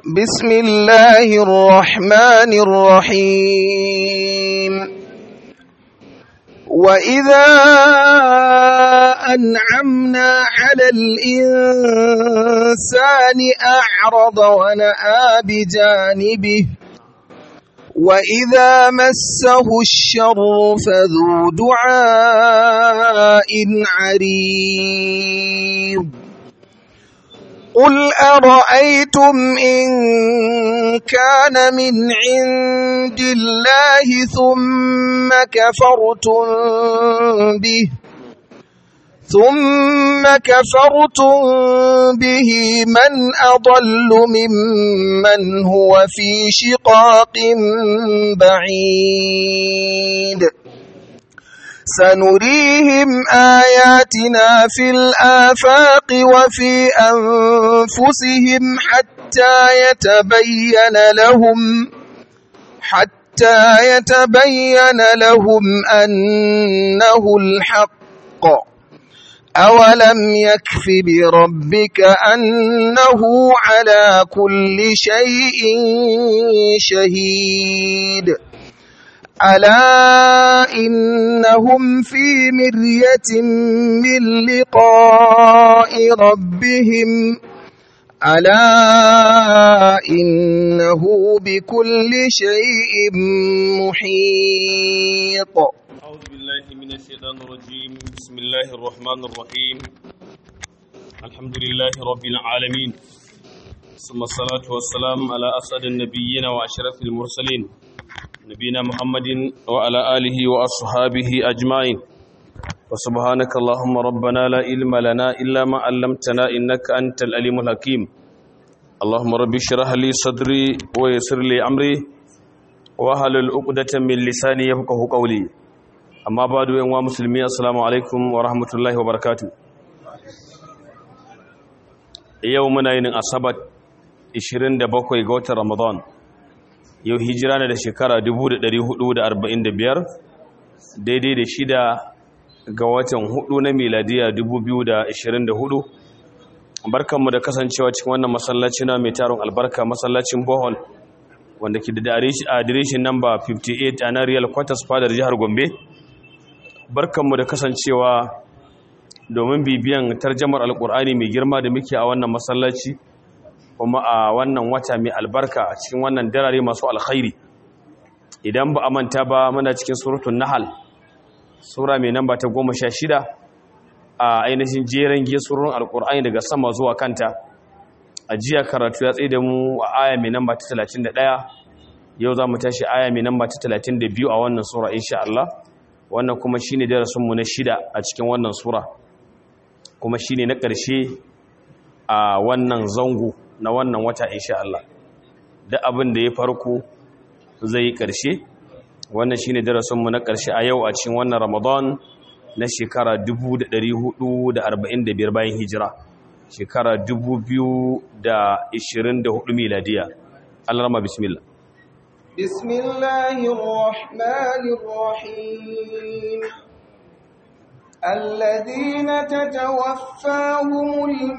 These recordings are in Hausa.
بسم الله الرحمن الرحيم وإذا أنعمنا على الإنسان أعرض ونأى بجانبه وإذا مسه الشر فذو دعاء عريض قل أرأيتم إن كان من عند الله ثم كفرتم به ثم كفرتم به من أضل ممن هو في شقاق بعيد سنريهم آياتنا في الآفاق وفي أنفسهم حتى يتبين لهم حتى يتبين لهم أنه الحق أولم يكف بربك أنه على كل شيء شهيد ألا إنهم في مرية من لقاء ربهم ألا إنه بكل شيء محيط أعوذ بالله من الشيطان الرجيم بسم الله الرحمن الرحيم الحمد لله رب العالمين ثم الصلاة والسلام على أسعد النبيين وأشرف المرسلين نبينا محمد وعلى آله وأصحابه أجمعين وسبحانك اللهم ربنا لا علم لنا إلا ما علمتنا إنك أنت الأليم الحكيم اللهم رب اشرح لي صدري ويسر لي أمري واحلل عقدة من لساني يفقهوا قولي amma ba da yanwa musulmi assalamu alaikum wa rahmatullahi wa barakatu yau muna yin asabat 27 ga watan ramadan yau hijira ne da shekara 1445 daidai da shida ga watan hudu na miladiya 2024 barkanmu da kasancewa cikin wannan masallaci na mai taron albarka masallacin bohol wanda ke da adireshin namba 58 a na real quarters fadar jihar gombe barkanmu da kasancewa domin bibiyan tarjamar alkur'ani mai girma da muke a wannan masallaci kuma a wannan wata mai albarka a cikin wannan darare masu alkhairi idan ba a manta ba muna cikin suratun nahal sura mai namba ta goma sha shida a ainihin jeren gesurun alkur'ani daga sama zuwa kanta a jiya karatu ya tsaye da mu a aya mai namba ta talatin da ɗaya yau za mu tashi aya mai namba ta talatin da biyu a wannan sura insha Allah wannan kuma shine darasinmu na shida a cikin wannan sura kuma shine na ƙarshe a wannan zango na wannan wata insha Allah da abin da ya farko zai yi ƙarshe wannan shine darasinmu na ƙarshe a yau a cikin wannan Ramadan na shekara 1445 bayan hijira shekara 2024 miladiya Allah rama bismillah بسم الله الرحمن الرحيم الذين تتوفاهم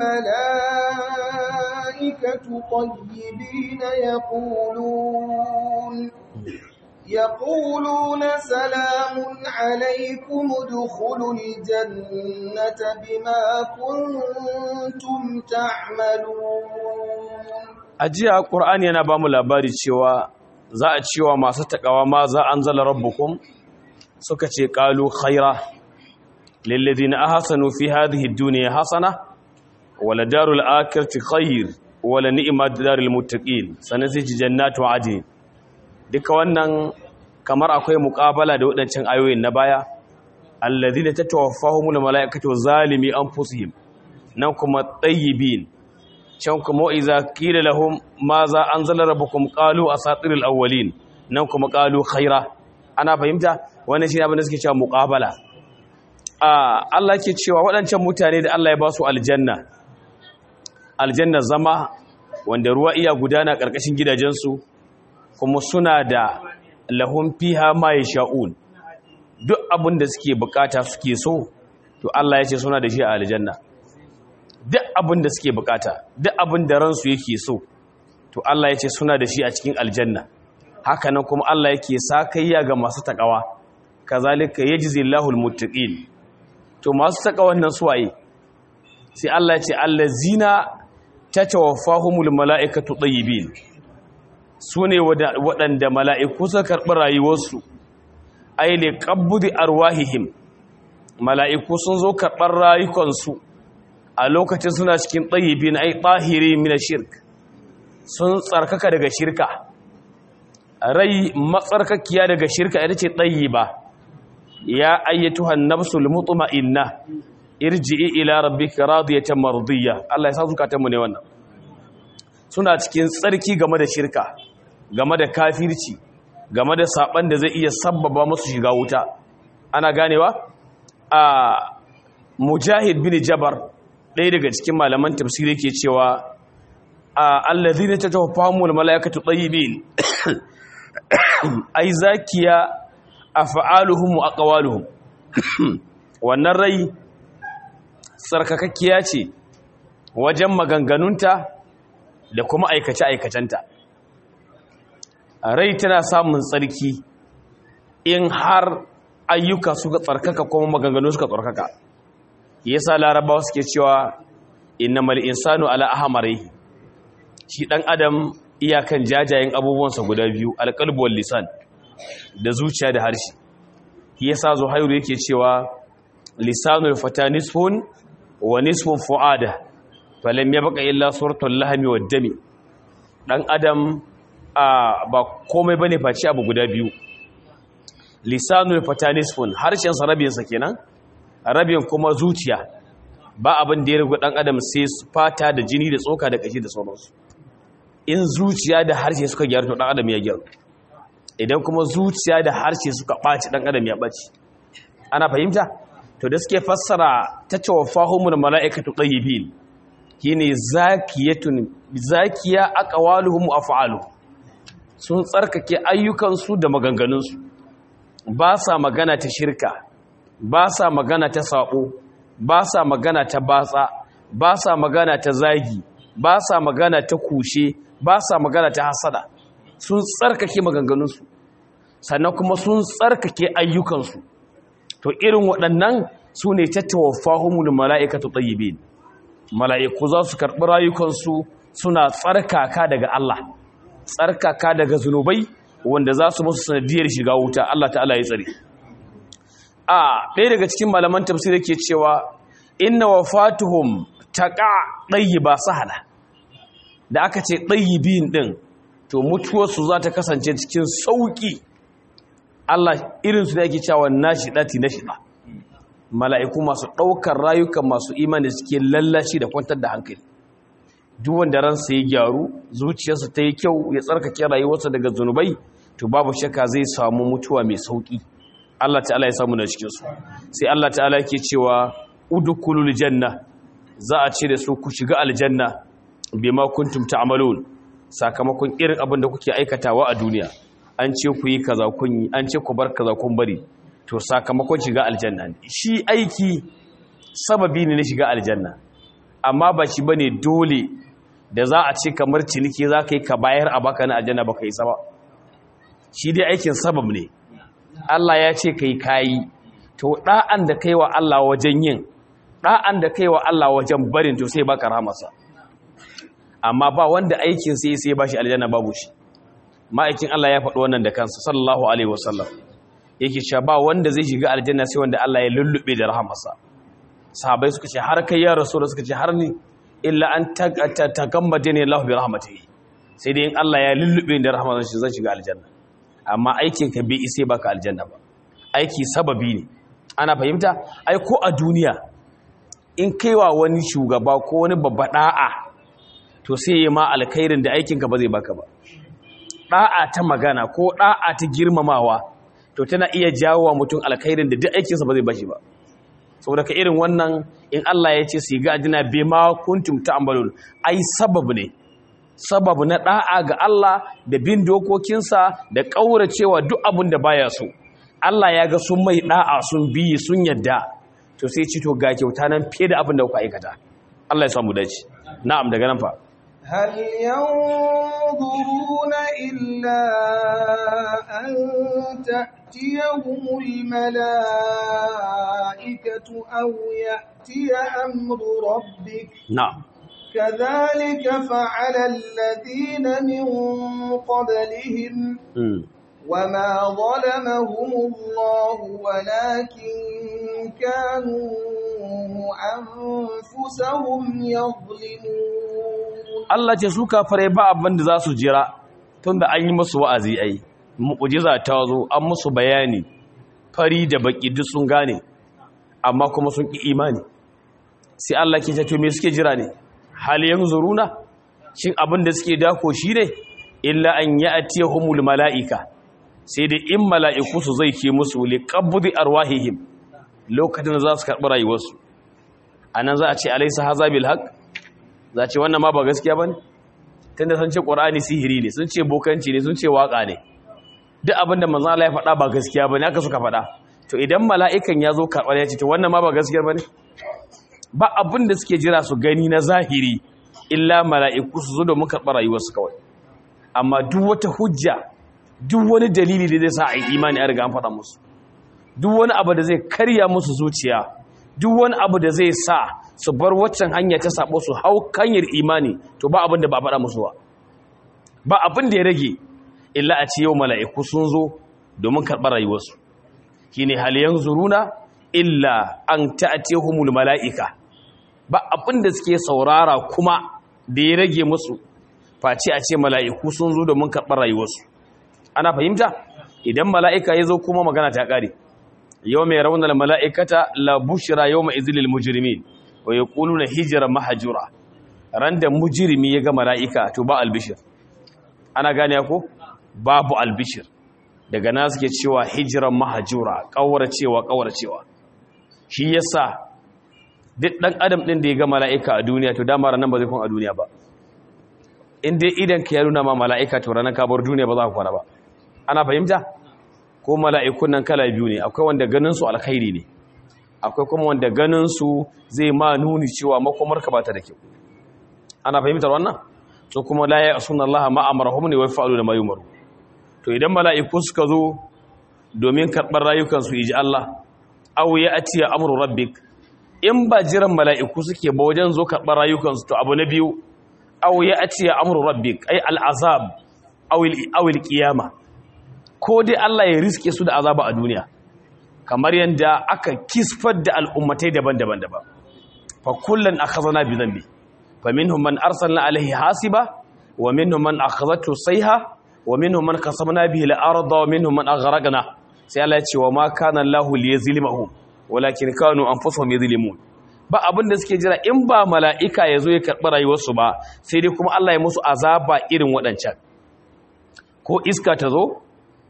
الملائكة طيبين يقولون يقولون سلام عليكم ادخلوا الجنة بما كنتم تعملون أجي القرآن yana ba mu labari cewa za a cewa masu takawa ma za an zala rabbukum suka ce qalu khaira lilladhina ahsanu fi hadhihi ad-dunya hasana wala darul akhirati khair wala ni'mat darul muttaqin sanasi jannatu adn duka wannan kamar akwai muqabala da wadancan ayoyin na baya alladhina tatawaffahumul malaikatu zalimi anfusihim nan kuma tayyibin can kuma iza kila lahum ma za an zala rabbukum qalu asatirul awwalin nan kuma qalu khaira ana fahimta wannan shine abin da suke cewa muqabala a Allah ke cewa waɗancan mutane da Allah ya ba su aljanna aljanna zama wanda ruwa iya gudana ƙarƙashin gidajensu kuma suna da lahum fiha ma yasha'un duk abin da suke bukata suke so to Allah ya ce suna da shi a aljanna duk abin da suke bukata duk abin da ransu yake so to Allah ya ce suna da shi a cikin aljanna haka nan kuma Allah yake sakayya ga masu takawa kazalika yajzillahu almuttaqin to masu takawan nan suwaye sai Allah ya ce allazina tatawaffahumul mala'ikatu tayyibin sune waɗanda mala'iku suka karɓi rayuwarsu ay li qabdi arwahihim mala'iku sun zo karɓar rayukansu a lokacin suna cikin tayyibin ay tahiri min shirk sun tsarkaka daga shirka rai matsarkakiya daga shirka ita ce tayyiba ya ayyatuhan nafsul mutma'inna irji'i ila rabbika radiyatan mardiyya Allah ya sa zukatan mu ne wannan suna cikin tsarki game da shirka game da kafirci game da saban da zai iya sabbaba musu shiga wuta ana ganewa a mujahid bin jabar ɗaya daga cikin malaman tafsiri ke cewa allazina tatawaffahumul malaikatu tayyibin ai zakiya af'aluhum wa aqwaluhum wannan rai sarkakakkiya ce wajen maganganunta da kuma aikace aikacenta rai tana samun tsarki in har ayyuka suka tsarkaka kuma maganganu suka tsarkaka yasa larabawa suke cewa innamal insanu ala ahmarihi shi ɗan adam iyakan jajayen abubuwansa guda biyu alƙalbuwar lisan da zuciya da harshe ya sa zuhairu yake cewa lisanul fata nisfun wa nisfun fu'ada falam ya baka illa suratul lahami wa dami ɗan adam ba komai bane face abu guda biyu lisanul fata nisfun harshensa rabinsa kenan rabin kuma zuciya ba abin da ya rigu ɗan adam sai fata da jini da tsoka da ƙashi da sauransu in zuciya da harshe suka gyaru to dan adam ya gyaru idan kuma zuciya da harshe suka ɓaci dan adam ya ɓaci ana fahimta to da suke fassara ta tawaffahumul mala'ikatu tayyibin shine zakiyatun zakiya aqwaluhum af'aluhum sun tsarkake ayyukansu da maganganunsu ba sa magana ta shirka ba sa magana ta sabo ba sa magana ta batsa ba sa magana ta zagi ba sa magana ta kushe ba sa magana ta hasada sun tsarkake maganganunsu sannan kuma sun tsarkake ayyukansu to irin waɗannan su ne tattawa fahimul mala'ikatu tayyibin mala'iku za su karɓi rayukansu suna tsarkaka daga Allah tsarkaka daga zunubai wanda za su musu sanadiyar shiga wuta Allah ta'ala ya tsare a ɗaya daga cikin malaman tafsir yake cewa inna wafatuhum taqa ba sahala da aka ce ɗayyibin ɗin to mutuwarsu za ta kasance cikin sauƙi Allah irinsu da ake cewa nashi ɗati na shiɗa mala'iku masu ɗaukar rayukan masu imani suke lallashi da kwantar da hankali duk wanda ransa ya gyaru zuciyarsa ta yi kyau ya tsarkake rayuwarsa daga zunubai to babu shakka zai samu mutuwa mai sauƙi Allah ta'ala ya samu na cikinsu sai Allah ta'ala yake cewa udukulul janna za a ce da su ku shiga aljanna bima kuntum ta'malun sakamakon irin abin da kuke aikatawa a duniya an ce ku yi kaza kun yi an ce ku bar kaza kun bari to sakamakon shiga aljanna ne shi aiki sababi ne na shiga aljanna amma ba shi bane dole da za a ce kamar ciniki za ka yi ka bayar a baka na aljanna baka yi saba shi dai aikin sabab ne Allah ya ce kai kayi to da'an da kai wa Allah wajen yin da'an da kai wa Allah wajen barin to sai baka rahamarsa amma ba wanda aikin sai sai bashi aljanna babu shi ma'aikin Allah ya faɗi wannan da kansa sallallahu alaihi wasallam yake cewa ba wanda zai shiga aljanna sai wanda Allah ya lullube da rahamarsa sahabbai suka ce har kai ya rasul suka ce har ni illa an tagammade ne Allah bi rahmatihi sai dai in Allah ya lullube da rahamarsa shi zan shiga aljanna amma aikin ka bai ise baka aljanna ba aiki sababi ne ana fahimta ai ko a duniya in kaiwa wani shugaba ko wani babba da'a to sai ya ma alkhairin da aikinka ba zai baka ba da'a ta magana ko da'a ta girmamawa to tana iya jawo wa mutum alkhairin da duk aikinsa ba zai bashi ba saboda ka irin wannan in Allah ya ce su ga ajina bima kuntum ta'malun ai sabab ne sabab na da'a ga Allah da bin dokokinsa da kauracewa duk abin da baya so Allah ya ga sun mai da'a sun bi sun yadda to sai ci to ga kyauta nan fiye da abin da kuka aikata Allah ya samu dace na'am daga nan fa هل ينظرون إلا أن تأتيهم الملائكة أو يأتي أمر ربك na'am كذلك فعل الذين من قبلهم mm. وما ظلمهم الله ولكن كانوا أنفسهم يظلمون Allah ce su kafare ba abin da za su jira tunda an yi musu wa'azi ai mu'jiza ta zo an musu bayani fari da baki duk sun gane amma kuma sun ki imani sai Allah ke ce to me suke jira ne hal yanzuruna shin abin da suke dako shi ne illa an ya'tiyahumul mala'ika sai da in mala'iku su zai ke musu liqabdi arwahihim lokacin da za su karɓi rayuwarsu anan za a ce alaysa haza bil haqq za ce wannan ma ba gaskiya ba ne tunda sun ce ƙorani sihiri ne sun ce bokanci ne sun ce waƙa ne duk abinda manzan Allah ya faɗa ba gaskiya ba ne aka suka faɗa to idan mala'ikan ya zo karɓar ya ce to wannan ma ba gaskiya ba ne ba abin da suke jira su gani na zahiri illa mala'iku su zo domin karɓar rayuwarsu kawai amma duk wata hujja duk wani dalili da zai sa a yi imani a riga an faɗa musu duk wani abu da zai karya musu zuciya duk wani abu da zai sa su bar waccan hanya ta sabo su hau kanyar imani to ba abin da ba faɗa musu ba ba abin da ya rage illa a ce yau mala'iku sun zo domin karɓar rayuwarsu shi ne haliyan zuruna illa an ta'atehumul mala'ika ba abin da suke saurara kuma da ya rage musu face a ce mala'iku sun zo domin karɓar rayuwarsu ana fahimta idan mala'ika ya zo kuma magana ta ƙare yau mai raunar mala'ikata la bushira yau mai izilil mujirmi wa ya ƙulu na hijira mahajura ran da mujirmi ya ga mala'ika to ba albishir ana gane ko babu albishir daga na suke cewa hijiran mahajura ƙauracewa ƙauracewa shi yasa duk ɗan adam ɗin da ya ga mala'ika a duniya to dama ranar ba zai kun a duniya ba in dai idan ka ya nuna ma mala'ika to ranar kabar duniya ba za ka kwana ba ana fahimta ko mala'ikun nan kala biyu ne akwai wanda ganinsu alkhairi ne akwai kuma wanda ganinsu zai ma nuni cewa makomarka ba ta da kyau ana fahimtar wannan so kuma la ya asuna Allah ma amarahum ne wai fa'alu da mayumaru to idan mala'iku suka zo domin karɓar rayukansu iji Allah aw ya atiya amru rabbik in ba jiran mala'iku suke ba wajen zo karɓar rayukansu to abu na biyu aw ya atiya amru rabbik ay al'azab aw al-qiyamah ko dai Allah ya riske su da azaba a duniya kamar yadda aka kisfar da al'ummatai daban-daban daban fa kullun akhadna bi dhanbi fa minhum man arsalna alaihi hasiba wa minhum man akhadhatu sayha wa minhum man kasabna bihi al-ardha wa minhum man aghraqna sai Allah ya ce wa ma kana Allahu liyazlimahum walakin kanu anfusuhum yadhlimun ba abin da suke jira in ba mala'ika ya zo ya karɓi rayuwarsu ba sai dai kuma Allah ya musu azaba irin waɗancan ko iska ta zo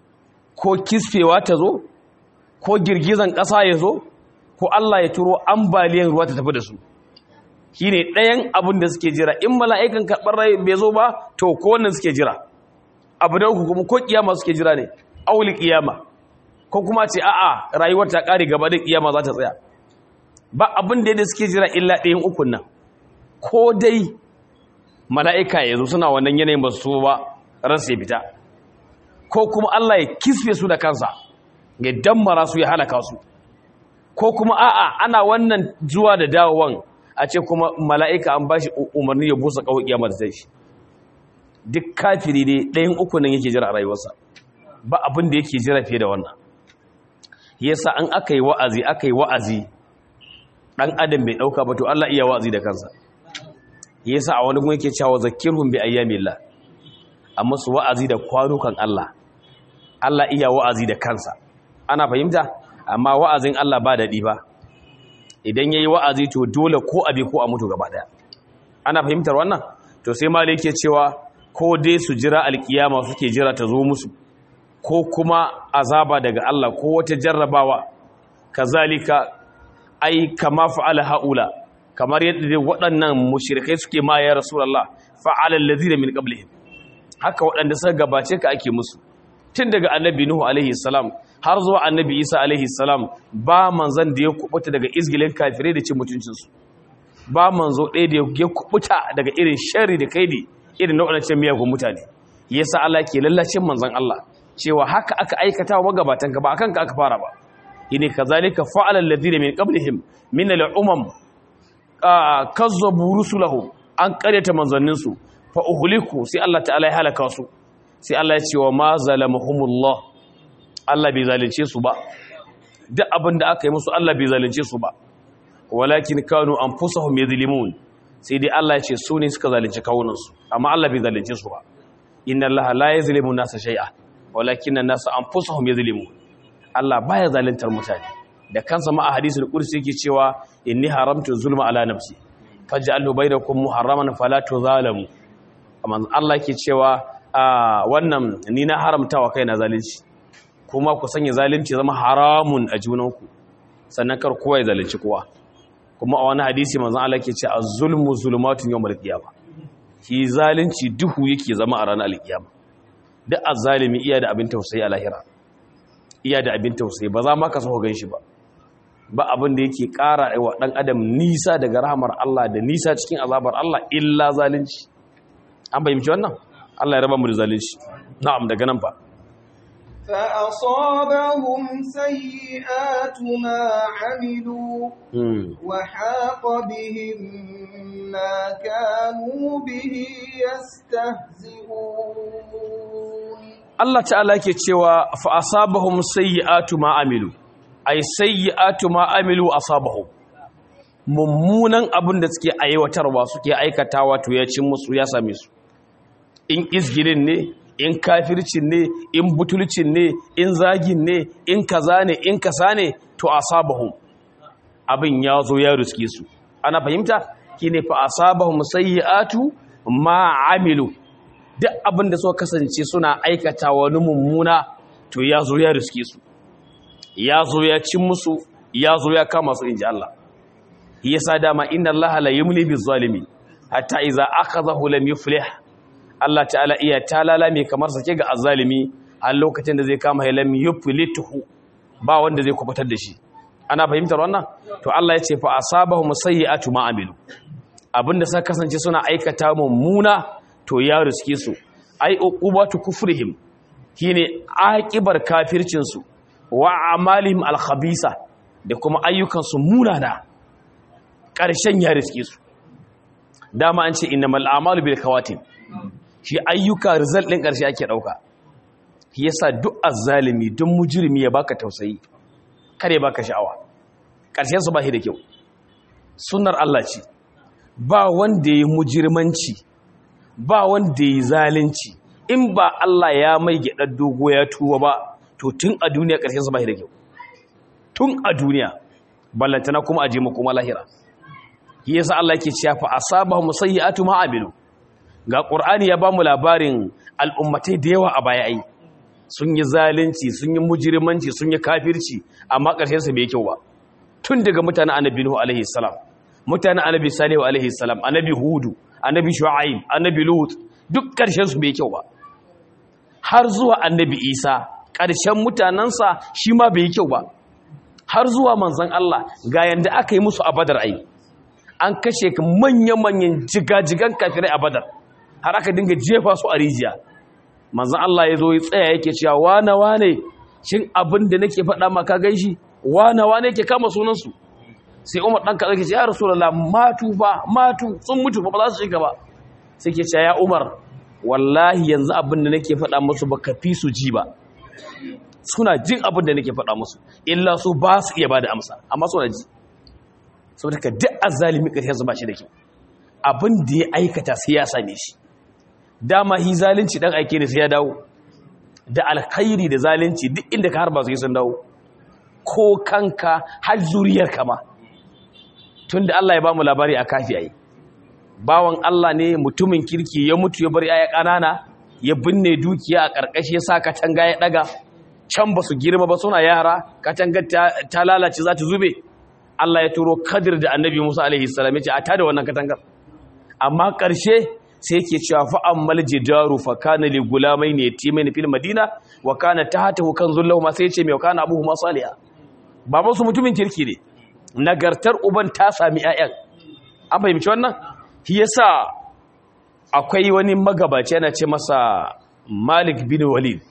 ko kisfewa ta zo ko girgizan ƙasa ya zo ko Allah ya turo ambaliyan ruwa ta tafi da su shi ne ɗayan abin da suke jira in mala'ikan karɓar rai bai zo ba to ko wannan suke jira abu da uku kuma ko ƙiyama suke jira ne auli ƙiyama ko kuma ce a'a rayuwar ta ƙare gaba da ƙiyama za ta tsaya ba abin da suke jira illa ɗayan ukun nan ko dai mala'ika ya zo suna wannan yanayin ba su ba ransu ya fita ko kuma Allah ya kisfe su da kansa ya dammara su ya halaka su ko kuma a'a ana wannan zuwa da dawowan a ce kuma mala'ika an bashi umarni ya busa kawai kiyama da shi duk kafiri ne ɗayan uku nan yake jira a rayuwarsa ba abin da yake jira fiye da wannan yasa an aka yi wa'azi aka yi wa'azi ɗan adam bai ɗauka ba to Allah iya wa'azi da kansa yasa a wani gun yake cewa zakirhum bi ayyamillah amma su wa'azi da kwanukan Allah Allah iya wa'azi da kansa ana fahimta amma wa'azin Allah ba daɗi ba idan yayi wa'azi to dole ko abi ko a mutu gaba daya ana fahimtar wannan to sai malai yake cewa ko dai su jira alkiyama suke jira ta zo musu ko kuma azaba daga Allah ko wata jarrabawa kazalika ai kama fa'ala haula kamar yadda waɗannan mushrikai suke ma ya rasulullah fa'ala allazina min qablihim haka waɗanda suka gabace ka ake musu tun daga annabi nuhu alaihi salam har zuwa annabi isa alaihi salam ba manzan da ya kubuta daga izgilin kafirai da cin mutuncinsu ba manzo ɗaya da ya kubuta daga irin shari da kaidi irin na waɗancan miyagun mutane yasa Allah ke lallacin manzon Allah cewa haka aka aikata wa magabatan ka ba akan ka aka fara ba ine kazalika fa'ala alladhina min qablihim min al-umam kazzabu rusulahum an qaryata manzannin su fa uhliku sai Allah ta'ala ya halaka su sai Allah ya ce wa ma zalamahumullah Allah bai zalunce su ba duk abin da aka yi musu Allah bai zalunce su ba walakin kanu anfusahum yadhlimun sai dai Allah ya ce su ne suka zalunci kawunansu amma Allah bai zalunce su ba inna Allah la yazlimu nasa shay'a walakin an-nasa anfusahum yadhlimun Allah baya zaluntar mutane da kansa ma a hadisul qudsi yake cewa inni haramtu zulma ala nafsi faj'alhu bainakum muharraman fala tuzalamu amma Allah yake cewa wannan ni na haramtawa kaina zalunci kuma ku sanya zalunci zama haramun a junanku sannan kar kowa ya zalunci kowa kuma a wani hadisi manzon Allah ke ce az-zulmu zulumatun yawmal qiyamah shi zalunci duhu yake zama a ranar alkiyama duk azzalimi iya da abin tausayi a lahira iya da abin tausayi ba za ma ka so gan shi ba ba abin da yake ƙara wa ɗan adam nisa daga rahamar Allah da nisa cikin azabar Allah illa zalunci an bayyana wannan Allah ya raba mu da zalunci na'am daga nan fa فأصابهم سيئات ما عملوا وحاق بهم ما كانوا به يستهزئون Allah ta'ala ke cewa fa asabahum sayyi'atu ma amilu ay sayyi'atu ma amilu asabahum mummunan abin da suke aiwatarwa suke aikatawa to ya cin musu ya same su in izgirin ne in kafircin ne in butulcin ne in zagin ne in kaza ne in kasa ne to asabahum abin ya zo ya riske su ana fahimta kine fa asabahum sayyi'atu ma amilu duk abin da suka kasance suna aikata wani mummuna to ya zo ya riske su ya zo ya cin musu ya zo ya kama su inji Allah yasa dama inna Allah la yumli bizalimi hatta idza akhadhahu lam yuflih Allah ta'ala iya talala mai kamar sake ga azzalimi a lokacin da zai kama ya lam yuflituhu ba wanda zai kubutar da shi ana fahimtar wannan to Allah ya ce fa asabahum sayyi'atu ma amilu abinda suka kasance suna aikata mummuna to ya riske su ai uqubatu kufrihim shine aqibar kafircin su wa amalihim alkhabisa da kuma ayyukan su munana ƙarshen ya riske su dama an ce innamal a'malu bil khawatim shi ayyuka result din ƙarshe ake dauka shi yasa duk azzalimi duk mujrimi ya baka tausayi kare baka sha'awa ƙarshen su ba shi da kyau sunnar Allah ce ba wanda ya mujirmanci ba wanda ya zalunci in ba Allah ya mai gyaɗar dogo ya tuwa ba to tun a duniya ƙarshen su ba da kyau tun a duniya ballantana kuma aje mu kuma lahira shi yasa Allah yake cewa fa asabahum sayyi'atu ma amilu ga qur'ani ya bamu labarin al'ummatai da yawa a baya ai sun yi zalunci sun yi mujirmanci sun yi kafirci amma ƙarshen su bai kyau ba tun daga mutanen annabi nuhu alaihi salam mutanen annabi salihu alaihi salam annabi hudu annabi shu'aib annabi lut duk ƙarshen su bai kyau ba har zuwa annabi isa ƙarshen mutanensa shi ma bai kyau ba har zuwa manzon Allah ga yanda aka yi musu a badar ai an kashe manya-manyan jigajigan kafirai a badar har aka dinga jefa su a rijiya manzon Allah ya zo ya tsaya yake cewa wane wane shin abin da nake faɗa maka ganshi wane wane yake kama sunansu sai umar ɗan kaɗa ke ce ya rasulallah matu ba matu sun mutu ba za su shiga ba sai ke ce ya umar wallahi yanzu abin da nake faɗa musu ba ka fi su ji ba suna jin abin da nake faɗa musu illa su ba su iya ba da amsa amma suna ji saboda ka duk azalimi ƙarshen su ba shi da kyau abin da ya aikata sai ya same shi dama hi zalunci dan aike ne sai ya dawo da alkhairi da zalunci duk inda ka harba su yi sun dawo ko kanka har zuriyar kama tunda Allah ya bamu labari a kafi ayi bawan Allah ne mutumin kirki ya mutu ya bar yaya kanana ya binne dukiya a karkashi ya sa katanga ya daga can ba su girma ba suna yara katanga ta lalace za ta zube Allah ya turo Kadir da Annabi Musa alaihi salam ya ce a tada wannan katangar amma karshe sai yake cewa fa ammal jidaru fa kana li gulamain yatimin fil madina wa kana tahtahu kanzul lahum sai ya ce mai kana abuhuma salihah baban su mutumin kirki ne nagartar uban ta sami ƴaƴan an fahimci wannan shi yasa akwai wani magabaci yana ce masa Malik bin Walid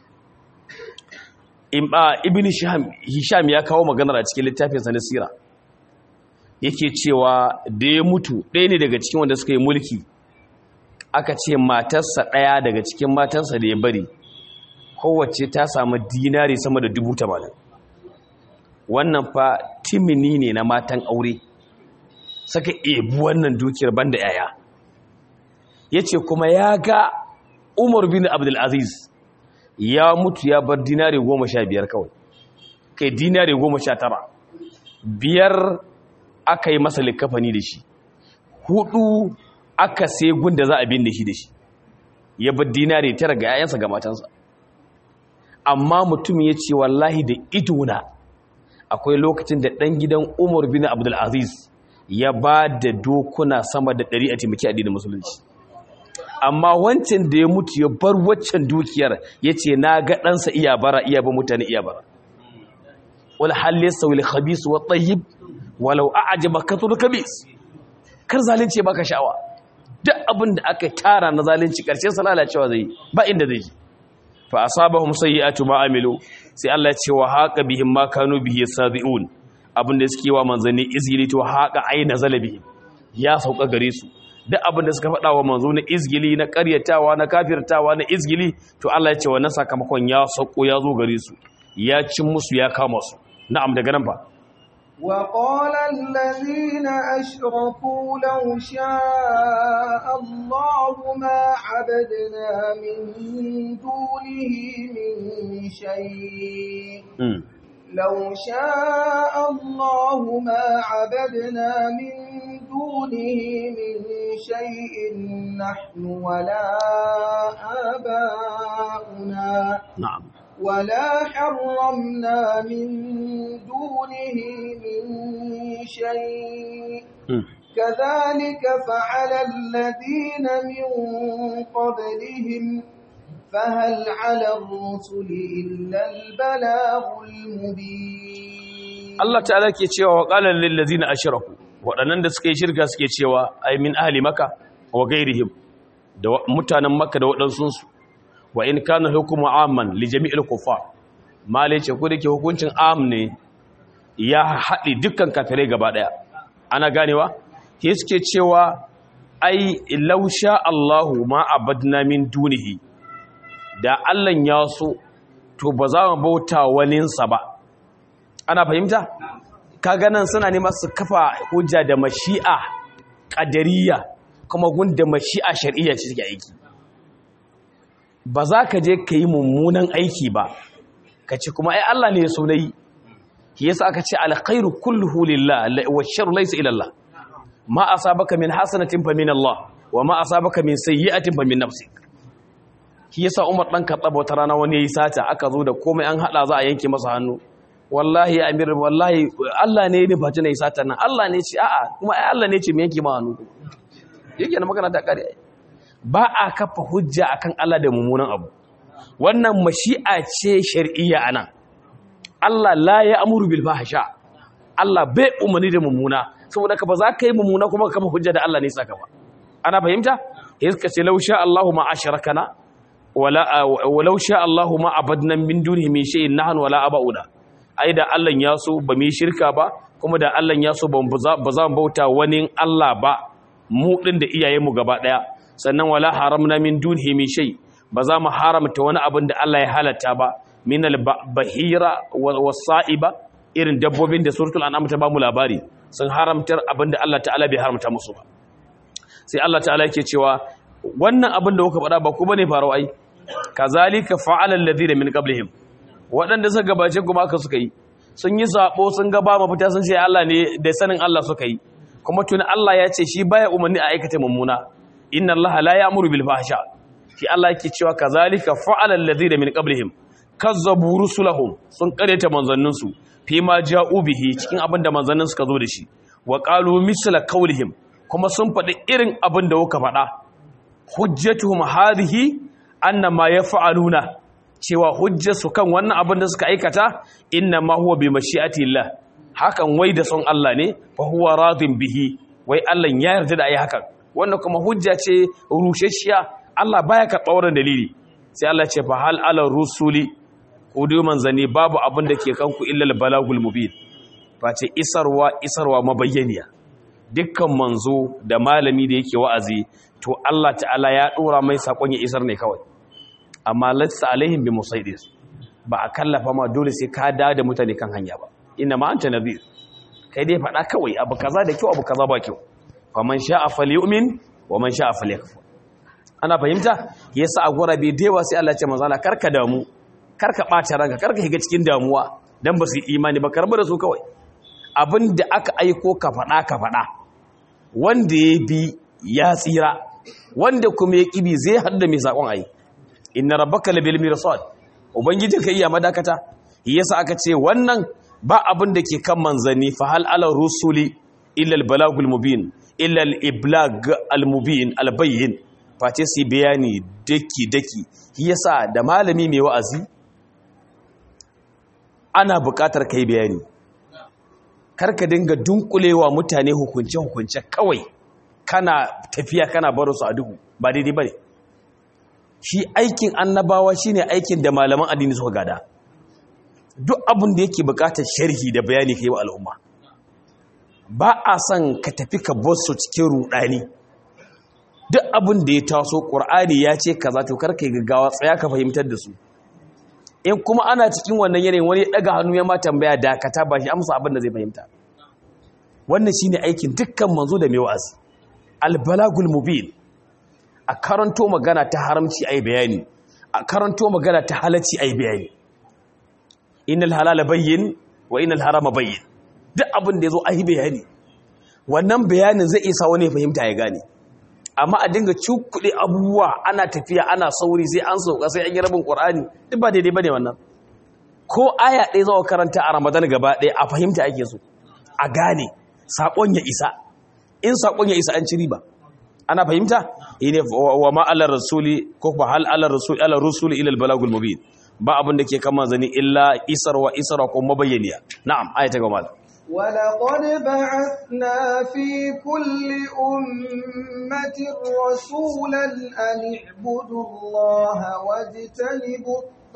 ibn Hisham ya kawo maganar a cikin littafinsa na sira yake cewa da ya mutu ɗaya ne daga cikin wanda suka yi mulki aka ce matarsa ɗaya daga cikin matarsa da ya bari kowace ta samu dinari sama da dubu tamanin wannan fa timini ne na matan aure saka ebu wannan dukiyar banda yaya ya ce kuma ya ga umar bin abdulaziz ya mutu ya bar dinari goma sha biyar kawai kai dinari goma sha tara biyar aka yi masa likafani da shi hudu aka sai gunda za a bin da shi da shi ya bar dinari tara ga yayansa ga matansa amma mutum ya ce wallahi da idona akwai lokacin da ɗan gidan umar bin abdulaziz ya ba da dokuna sama da ɗari a taimaki addinin musulunci amma wancan da ya mutu ya bar waccan dukiyar ya ce na ga ɗansa iya bara iya ba mutane iya bara wal halisa wal khabis wa tayyib walau a'jaba kathur kabis kar zalunci baka sha'awa duk abin da aka tara na zalunci karshen sa lalacewa zai ba inda zai je fa asabahum sayyi'atu ma amilu sai Allah ya ce wa haqa bihim ma kanu bihi yasabiun abin da suke wa manzanni izgili to haqa aina zalabi ya sauka gare su duk abin da suka faɗa wa manzo na izgili na ƙaryatawa na kafirtawa na izgili to Allah ya ce wannan sakamakon ya sauko ya zo gare su ya cin musu ya kama su na'am daga nan ba وقال الذين أشركوا لو شاء الله ما عبدنا من دونه من شيء لو شاء الله ما عبدنا من دونه من شيء نحن ولا آباؤنا نعم ولا حرمنا من دونه من شيء كذلك فعل الذين من قبلهم فهل على الرسل إلا البلاغ المبين Allah ta'ala ke cewa wa qala lil ladzina ashraku waɗannan da suka yi shirka suke cewa ay min ahli makka wa ghairihim da mutanen makka da waɗansu su wa in kana hukmu amman li jami'il kuffar male ce ko dake hukuncin am ne ya haɗi dukkan kafirai gaba ɗaya ana ganewa ke suke cewa ai law sha Allahu ma abadna min dunihi da Allah ya so to ba za mu bauta waninsa ba ana fahimta kaga nan suna neman su kafa hujja da mashi'a qadariyya kuma gunda mashi'a shar'iyya ce take aiki ba za ka je ka yi mummunan aiki ba ka ce kuma ai Allah ne ya so nayi shi yasa aka ce alkhairu kulluhu lillah wa sharru laysa ila Allah ma asabaka min hasanatin fa min Allah wa ma asabaka min sayyi'atin fa min nafsik shi yasa Umar dan Khattab wata rana wani yayi sata aka zo da komai an hada za a yanke masa hannu wallahi ya amir wallahi Allah ne ne bace nayi sata nan Allah ne ce a'a kuma ai Allah ne ce me yanke ma hannu yake na magana ta kare ba a kafa hujja akan Allah da mummunan abu wannan mashi'a ce shar'iyya ana Allah la ya amuru bil fahsha Allah bai umarni da mummuna saboda ka ba za ka yi mummuna kuma ka kafa hujja da Allah ne saka ba ana fahimta yadda ce law sha Allahu ma ashrakana wala walau sha Allahu ma abadna min dunihi min shay'in nahnu wala abauda ai da Allah ya so ba mu shirka ba kuma da Allah ya so ba za mu bauta wani Allah ba mu din da iyayenmu gaba daya sannan wala haramna min dunihi min shay ba za mu haramta wani abin da Allah ya halatta ba min al-bahira was-sa'iba irin dabbobin da suratul an'am ta ba mu labari sun haramtar abin da Allah ta'ala bai haramta musu ba sai Allah ta'ala yake cewa wannan abin da kuka faɗa ba ku bane farau ai kazalika fa'ala alladhina min qablihim waɗanda suka gabace kuma aka suka yi sun yi sabo sun ga ba mafita sun ce Allah ne da sanin Allah suka yi kuma tuni Allah ya ce shi baya umarni a aikata mummuna inna Allah la ya'muru bil fahsha shi Allah yake cewa kazalika fa'ala alladhina min qablihim kazzabu rusulahum sun kareta manzannin su fi ma ja'u bihi cikin abin da manzannin suka zo da shi wa qalu misla qawlihim kuma sun faɗi irin abin da kuka faɗa hujjatuhum hadhihi anna ma yaf'aluna cewa hujjarsu kan wannan abin da suka aikata inna ma huwa bi mashi'ati Allah hakan wai da son Allah ne fa huwa radin bihi wai Allah ya yarda da ayi hakan wannan kuma hujja ce rushashiya Allah baya karɓa wannan dalili sai Allah ce fa hal ala rusuli ku dai manzani babu abin da ke kanku illa al balagul mubin face isarwa isarwa mabayyaniya dukkan manzo da malami da yake wa'azi to Allah ta'ala ya dora mai sakon ya isar ne kawai amma latsa alaihim bi musaidis ba a kallafa ma dole sai ka da da mutane kan hanya ba inna ma anta nabi kai dai faɗa kawai abu kaza da kyau abu kaza ba kyau faman sha'a falyu'min wa man sha'a falyakfur ana fahimta yasa a gurabe da yawa sai Allah ya ce manzo Allah karka damu karka ɓata ranka karka shiga cikin damuwa dan ba su yi imani ba karba da su kawai abin da aka aiko ka faɗa ka faɗa wanda ya bi ya tsira wanda kuma ya ƙibi zai haɗu mai saƙon ayi inna rabbaka labil mirsad ubangijin ka iya madakata yasa aka ce wannan ba abin da ke kan manzanni fa hal ala rusuli illa al balagul mubin illa al iblag al mubin al bayyin face su bayani daki daki yasa da malami mai wa'azi ana buƙatar kai bayani karka dinga dunkulewa mutane hukunce-hukunce kawai kana tafiya kana baro su a duhu ba daidai ba ne shi aikin annabawa shine aikin da malaman addini suka gada duk abin da yake bukatar sharhi da bayani ka yi wa al'umma ba a son ka tafi ka bosu cikin rudani duk abin da ya taso ƙur'ani ya ce kaza to karka yi gaggawa tsaya ka fahimtar da su in kuma ana cikin wannan yanayin wani daga hannu ya ma tambaya dakata ba shi amsa abin da zai fahimta wannan shine aikin dukkan manzo da mai wa'azi albalagul mubin a karanto magana ta haramci ai bayani a karanto magana ta halacci ai bayani innal halala bayyin wa innal harama bayyin duk abin da yazo ai bayani wannan bayanin zai isa wani fahimta ya gane amma a dinga cukuɗe abubuwa ana tafiya ana sauri sai an sauka sai an yi rabin ƙwar'ani duk ba daidai ba ne wannan ko aya ɗaya zawa karanta a ramadan gaba ɗaya a fahimta ake so a gane saƙon ya isa in saƙon ya isa an ci riba ana fahimta ne wa ma ala rasuli ko ba hal ala rasuli ala rasuli ila balagul mubin ba abin da ke kama zani illa isarwa isarwa ko mabayyaniya na'am ayata ga malam ولقد بعثنا في كل أمة رسولا أن اعبدوا الله واجتنبوا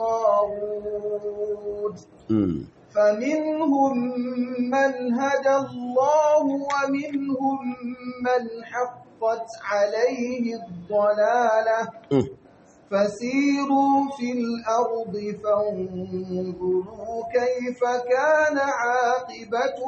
الطاغوت فمنهم من هدى الله ومنهم من حقت عليه الضلالة فسيروا في الأرض فانظروا كيف كان عاقبة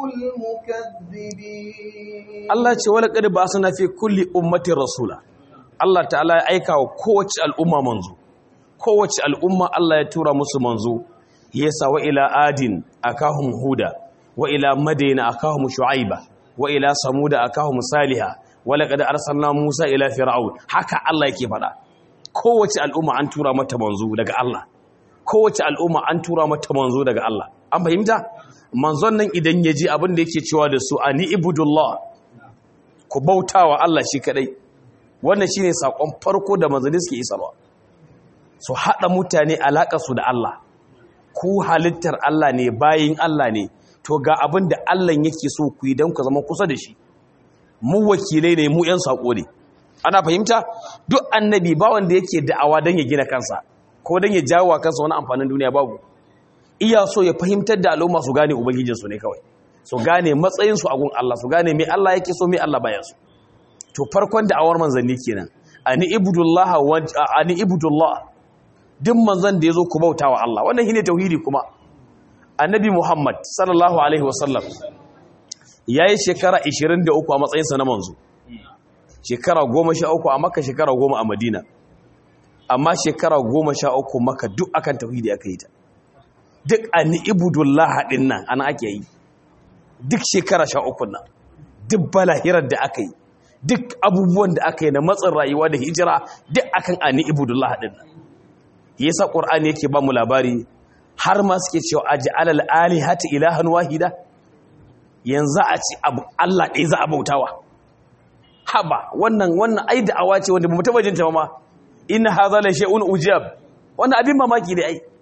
المكذبين الله ce wala qad ba'athna fi kulli ummatin rasula Allah ta'ala ya aika wa kowace al'umma manzo kowace al'umma Allah ya tura musu manzo yasa wa ila adin akahum huda wa ila madina akahum shu'aiba wa ila samuda akahum saliha wa laqad arsalna musa ila fir'aun haka Allah yake faɗa kowace al'umma an tura mata manzo daga Allah kowace al'umma an tura mata manzo daga Allah an fahimta manzon nan idan ya ji abin da yake cewa da su ani ibudullah ku bautawa Allah shi kadai wannan shine sakon farko da manzanni suke isarwa su hada mutane alaka su da Allah ku halittar Allah ne bayin Allah ne to ga abin da Allah yake so ku yi don ku zama kusa da shi mu wakilai ne mu yan sako ne ana fahimta duk annabi ba wanda yake da'awa don ya gina kansa ko don ya jawo kansa wani amfanin duniya babu iya so ya fahimtar da al'umma su gane ubangijinsu ne kawai su gane matsayinsu a gun Allah su gane mai Allah yake so mai Allah bayan su to farkon da'awar manzanni kenan ani ibudullah wa ani ibudullah duk manzon da yazo ku bautawa Allah wannan shine tauhidi kuma annabi Muhammad sallallahu alaihi wasallam yayi shekara 23 a matsayinsa na manzo shekara goma sha uku a maka shekara goma a madina amma shekara goma sha uku maka duk akan tauhidi aka yi ta duk a ni'ibudullah haɗin nan ana ake yi duk shekara sha uku nan duk balahirar da aka yi duk abubuwan da aka yi na matsin rayuwa da hijira duk akan a ni'ibudullah haɗin nan yasa ƙur'ani yake ba mu labari har ma suke cewa aji alal alihati ilahan wahida yanzu a ci abu Allah ɗaya za a bautawa haba wannan wannan ai da'awa ce wanda bamu taba jinta ba ma inna hadha la shay'un ujab wannan abin mamaki ne ai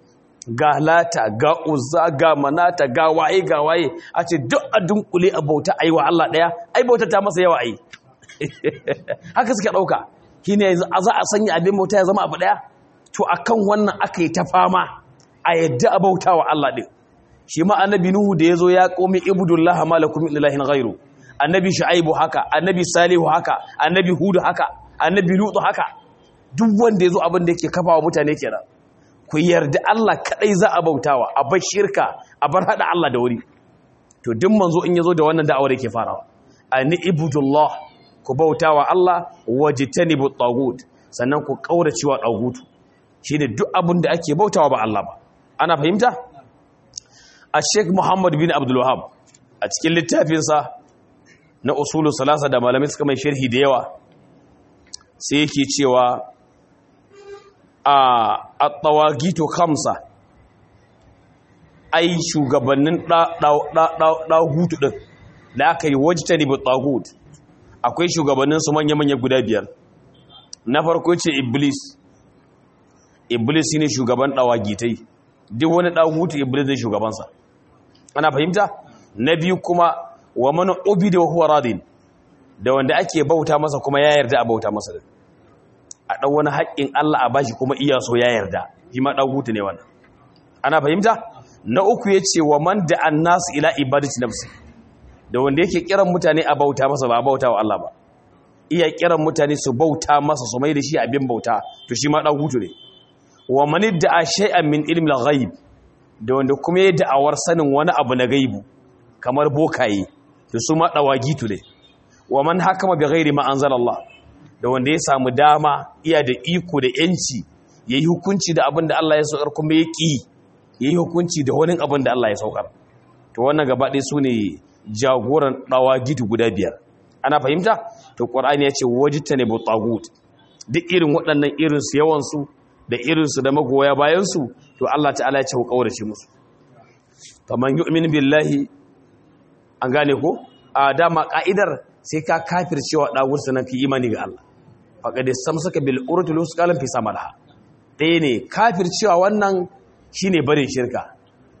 ga lata ga uzza ga manata ga waye ga waye a ce duk a dunkule a bauta a yi wa Allah ɗaya ai bauta ta masa yawa a yi haka suka ɗauka shi ne za a sanya abin bauta ya zama abu ɗaya to a kan wannan aka yi ta fama a yadda a bauta wa Allah ɗin shi ma annabi nuhu da ya zo ya ƙomi ibudullah malakum min ilahin ghairu annabi shu'aibu haka annabi salihu haka annabi hudu haka annabi lutu haka duk wanda ya zo abin da yake kafa wa mutane kenan ku yarda Allah kadai za a bautawa a bar shirka a bar hada Allah da wuri to duk manzo in yazo da wannan da'awar yake farawa ani ibudullah ku bautawa Allah wajtanibu tagut sannan ku kaurace wa tagutu shine duk abin da ake bautawa ba Allah ba ana fahimta a Sheikh Muhammad bin Abdul Wahhab a cikin littafinsa na usulu salasa da malamai suka mai sharhi da yawa sai yake cewa a at-tawagito khamsa ai shugabannin ɗahutu ɗin da aka yi wajita ne tagut akwai shugabannin su manya-manya guda biyar na farko ce iblis iblis ne shugaban ɗawagitai duk wani ɗahutu iblis ne shugabansa ana fahimta na biyu kuma wa mana obi da huwa radin da wanda ake bauta masa kuma ya yarda a bauta masa da a ɗan wani haƙƙin Allah a bashi kuma iya so ya yarda shi ma ɗagutu ne wannan ana fahimta na uku ya ce wa man da an nasu ila ibadati nafsi da wanda yake kiran mutane a bauta masa ba a bauta wa Allah ba iya kiran mutane su bauta masa su mai da shi abin bauta to shi ma ɗagutu ne wa man da a shay'an min ilmi al-ghaib da wanda kuma ya da'awar sanin wani abu na gaibu kamar bokaye to su ma ɗawagitu ne wa man hakama bi ghairi ma anzalallah da wanda ya samu dama iya da iko da yanci ya yi hukunci da abin da Allah ya saukar kuma ya ƙi ya yi hukunci da wani abin da Allah ya saukar to wannan gaba ɗaya su ne jagoran ɗawa gitu guda biyar ana fahimta to ƙwar'ani ya ce wajita ne butagut duk irin waɗannan irinsu yawansu da irinsu da magoya bayansu to Allah ta'ala ya ce ku ƙaurace musu faman yu'min billahi an gane ko a dama ka'idar sai ka kafir cewa ɗagur sanan fi imani ga Allah faƙaɗe samsaka bil urtul usqalan fi samalha ɗaya ne kafir cewa wannan shine barin shirka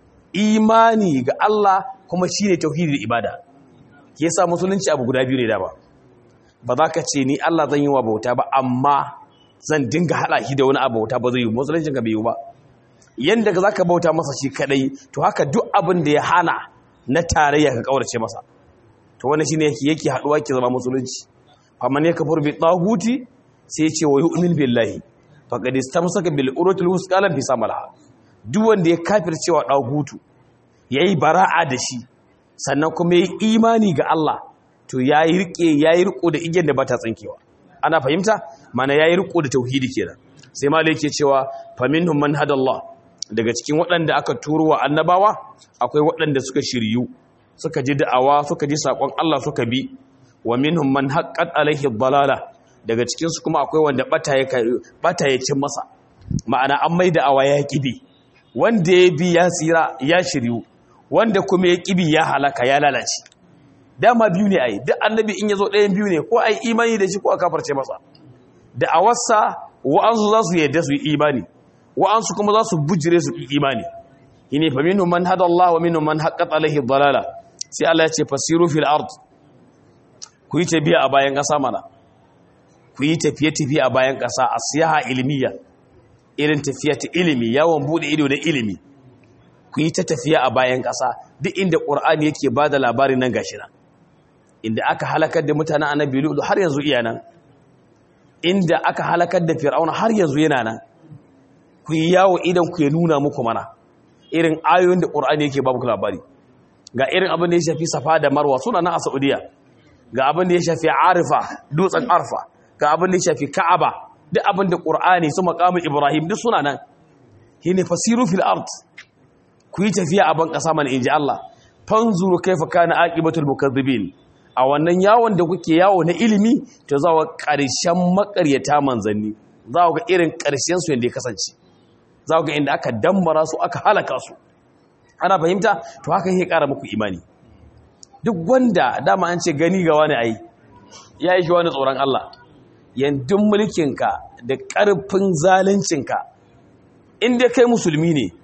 imani ga Allah kuma shine tauhidi da ibada ke yasa musulunci abu guda biyu ne da ba ba za ka ce ni Allah zan yi wa bauta ba amma zan dinga haɗa shi da wani abu bauta ba zai yi musuluncin ka bai yi ba yanda za ka bauta masa shi kadai to haka duk abin da ya hana na tarayya ka kaurace masa to wannan shine yake yake haduwa ke zama musulunci faman yakfur bi taguti sai ya ce wa yu'min billahi faqad istamsaka bil urwatil wusqalan fi samalaha duk wanda ya kafir cewa tagutu yayi bara'a da shi sannan kuma yayi imani ga Allah to yayi rike yayi riko da igiyar da bata tsinkewa ana fahimta mana yayi riko da tauhidi kenan sai malai yake cewa faminhum man hadallah daga cikin waɗanda aka turo wa annabawa akwai waɗanda suka shiryu suka ji da'awa suka ji sakon Allah suka bi wa minhum man haqqat alaihi dalala daga cikin su kuma akwai wanda bata ya bata ya cin masa ma'ana an mai da'awa ya kibi wanda ya bi ya tsira ya shiryu wanda kuma ya kibi ya halaka ya lalace dama biyu ne ai duk annabi in yazo ɗayan biyu ne ko ai imani da shi ko a kafarce masa da'awarsa wa'ansu za su yadda su yi imani wa'ansu kuma za su bujire su yi imani shine fa minhum man hada Allah wa minhum man haqqat alaihi dalala sai Allah ya ce fasiru fil ard ku yi tafiya a bayan ƙasa mana ku yi tafiye-tafiye a bayan ƙasa a siyaha ilmiya irin tafiya ta ilimi yawon bude ido da ilimi ku yi ta tafiya a bayan ƙasa duk inda ƙur'ani yake ba da labari nan gashi nan inda aka halakar da mutanen annabi lulu har yanzu iya nan inda aka halakar da fir'auna har yanzu yana nan ku yi yawo idan ku ya nuna muku mana irin ayoyin da ƙur'ani yake ba muku labari ga irin abin da ya shafi safa da marwa suna nan a saudiya ga abin da ya shafi arifa dutsen arfa ga abin da ya shafi ka'aba duk abin da ƙur'ani su maƙamun ibrahim duk suna nan shi ne fasiru fil art ku yi tafiya a ban ƙasa mana in ji allah fanzuru kaifa kana aqibatul mukazzibin a wannan yawon da kuke yawo na ilimi to za ga ƙarshen makaryata manzanni za ga irin ƙarshen su yadda ya kasance za ga inda aka dammara su aka halaka su ana fahimta to haka yake ƙara muku imani duk wanda dama an ce gani ga wani ai ya yi shi wani tsoron Allah yandun mulkinka da ƙarfin zaluncinka inda kai musulmi ne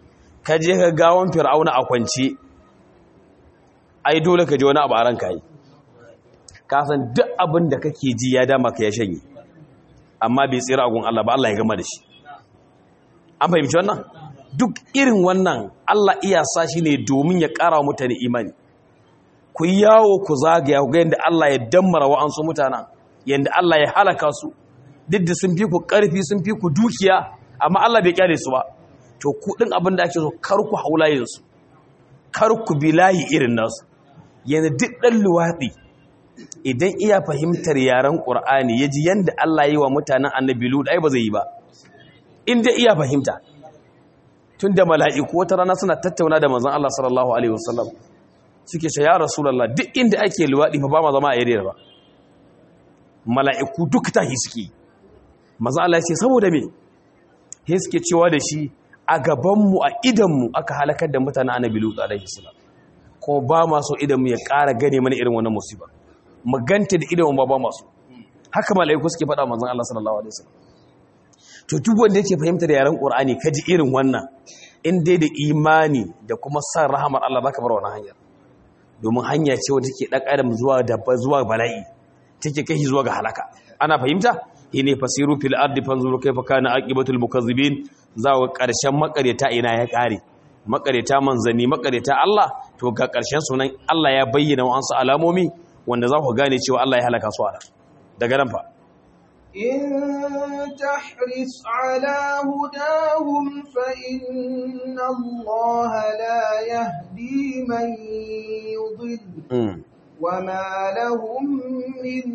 ka je ka gawon fir'auna a kwance ai dole ka ji wani abu a ranka yi ka san duk abin da kake ji ya dama ka ya shanye amma bai tsira agun Allah ba Allah ya gama da shi an fahimci wannan duk irin wannan Allah iya sa shi ne domin ya ƙara wa mutane imani ku yawo ku zagaya ku ga yadda Allah ya dammara wa'ansu mutanen yadda Allah ya halaka su duk da sun fi ku ƙarfi sun fi ku dukiya amma Allah bai kyale su ba to ku din abin da ake so kar ku haulayen su kar ku bi layi irin nasu yanzu duk ɗan luwaɗi idan iya fahimtar yaren ƙur'ani ya ji yadda Allah yi wa mutanen annabi lut ai ba zai yi ba inda iya fahimta tun da mala'iku wata rana suna tattauna da manzon Allah sallallahu alaihi wasallam suke ce ya rasulullah duk inda ake luwaɗi fa ba ma zama a yarda ba mala'iku duk tahi suke manzon Allah ya ce saboda me he suke cewa da shi a gabanmu a idanmu aka halakar da mutanen annabi lut alaihi salam ko ba ma so idanmu ya ƙara gane mana irin wannan musiba mu ganta da idanmu ba ba masu haka mala'iku suke faɗa manzon Allah sallallahu alaihi wasallam to duk wanda yake fahimtar yaren Qur'ani kaji irin wannan in dai da imani da kuma san rahamar Allah zaka bar wannan hanyar domin hanya ce wanda take dan adam zuwa da zuwa bala'i take kai zuwa ga halaka ana fahimta ne fasiru fil ardi fanzuru kayfa kana aqibatul mukazzibin zawo karshen makareta ina ya kare makareta manzani makareta Allah to ga karshen sunan Allah ya bayyana wa'ansu alamomi wanda za ku gane cewa Allah ya halaka su ala daga nan fa إن تحرص على هداهم فإن الله لا يهدي من يضل وما لهم من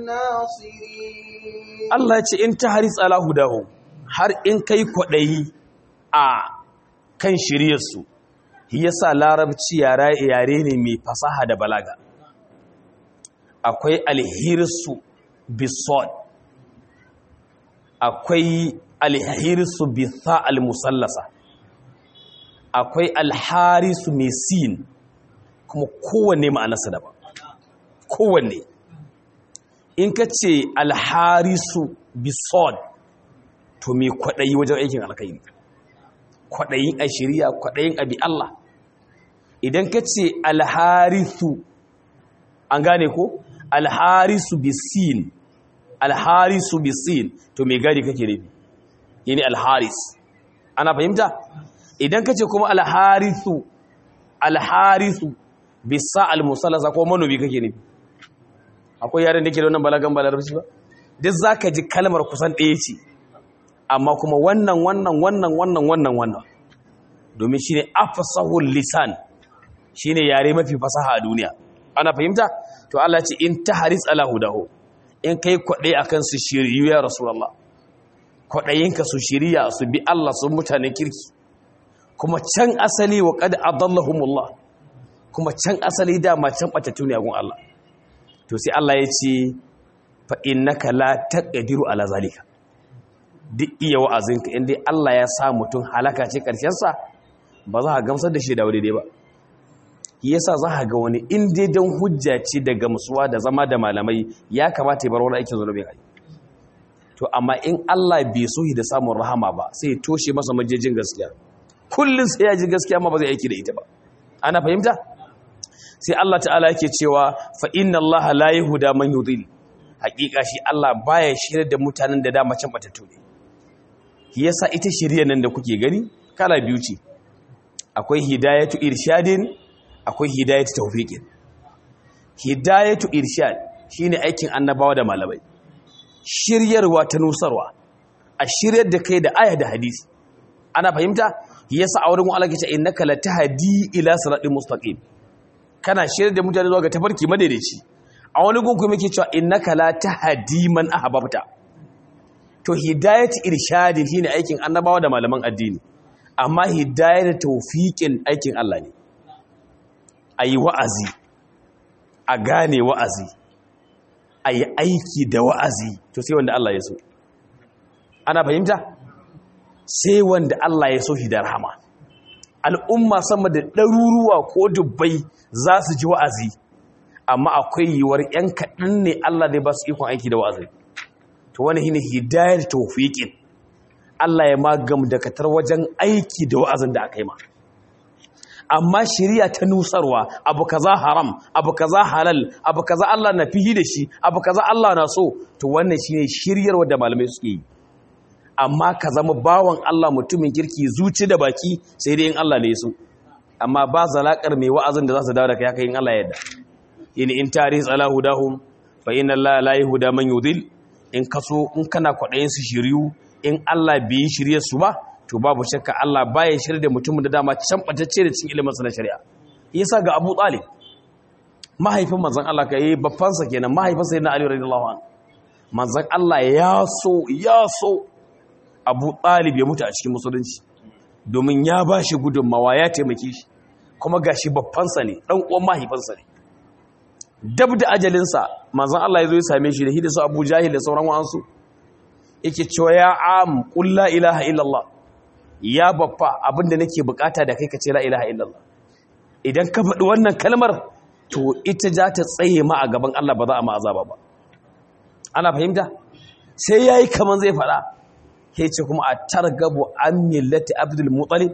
ناصرين Allah ce in tahris ala hudahum har in kai kwadayi a kan shiryarsu shi yasa larabci yare yare ne mai fasaha da balaga akwai alhirsu bisod akwai alhirsu bitha almusallasa akwai alharisu mai sin kuma kowanne ma'anarsa daban kowanne in ka ce alharisu bisod to mai kwaɗayi wajen aikin alkairi kwaɗayin a shirya kwaɗayin abi Allah idan ka ce alharisu an gane ko alharisu bisin alharisu bisin to mai gadi kake nufi yini alharis ana fahimta idan ka ce kuma alharisu alharisu bisa almusallasa ko manomi kake nufi akwai yaren da ke da wannan balagan balarabci ba duk za ka ji kalmar kusan ɗaya ce amma kuma wannan wannan wannan wannan wannan wannan domin shi ne afasahul lisan shi ne yare mafi fasaha a duniya ana fahimta to Allah ce in ta haris ala hudahu in kai kwaɗe a kan su shiriyu ya rasulallah kwaɗayinka su shiriya su bi Allah su mutanen kirki kuma can asali wa qad adallahumullah kuma can asali dama can ɓatattu ne a gun Allah to sai Allah ya ce fa innaka la taqdiru ala zalika duk iya wa'azinka inda Allah ya sa mutum halaka ce karshen sa ba za ka gamsar da shi da wuri dai ba yasa za ka ga wani in dai dan hujja ce da gamsuwa da zama da malamai ya kamata ya bar wani aikin zunubin ai to amma in Allah bai so da samun rahama ba sai ya toshe masa majejin gaskiya kullun sai ya ji gaskiya ma ba zai aiki da ita ba ana fahimta sai Allah ta'ala yake cewa fa inna Allah la yahuda man yudil hakika shi Allah baya shirye da mutanen da dama can batattu ne yasa ita shirye nan da kuke gani kala biyu ce akwai hidayatu irshadin akwai hidayatu tawfiqin hidayatu irshad shine aikin annabawa da malamai shiryarwa ta nusarwa a shiryar da kai da aya da hadisi ana fahimta yasa a wurin Allah ke ce innaka latahdi ila siratal mustaqim kana shirya da mutane zuwa ga tafarki madaidaici a wani gun kuma yake cewa innaka la tahdi man ahbabta to hidayatu irshadin shine aikin annabawa da malaman addini amma hidayatu tawfiqin aikin Allah ne ayi wa'azi a gane wa'azi ayi aiki da wa'azi to sai wanda Allah ya so ana fahimta sai wanda Allah ya so hidar rahama al'umma sama da ɗaruruwa ko dubbai za su ji wa'azi amma akwai yiwuwar ‘yan kaɗan ne Allah zai ba su ikon aiki da wa'azi to wani hini hidayar taufiƙin Allah ya magam da katar wajen aiki da wa'azin da aka yi ma amma shari'a ta nusarwa abu kaza haram abu kaza halal abu kaza Allah na fihi da shi abu kaza Allah na so to wannan shine shiryarwa da malamai suke yi amma ka zama bawan Allah mutumin kirki zuci da baki sai dai in Allah ne so amma ba zalakar mai wa'azin da za su dawo da kai haka in Allah yadda in in tarih ala hudahum fa inna Allah la yahda man yudil in kaso in kana kwadayin su shiriyu in Allah bai yi shirye su ba to babu shakka Allah baya shirye da mutumin da dama can batacce da cikin ilimin sa na shari'a yasa ga Abu Talib mahaifin manzon Allah kai babban sa kenan mahaifin sayyidina Ali radiyallahu anhu manzon Allah ya so ya so Abu Talib ya mutu a cikin musulunci domin ya bashi gudunmawa ya taimake shi kuma gashi babban sa ne dan uwan mahaifinsa ne dab da ajalinsa manzon Allah ya zo ya same shi da hidda su Abu Jahil da sauran wa'ansu yake cewa ya am qul la ilaha illallah ya baffa abinda nake bukata da kai ka ce la ilaha illallah idan ka faɗi wannan kalmar to ita za ta tsaye ma a gaban Allah ba za a ma azaba ba ana fahimta sai yayi kaman zai faɗa sai ce kuma a targabu an millati abdul muttalib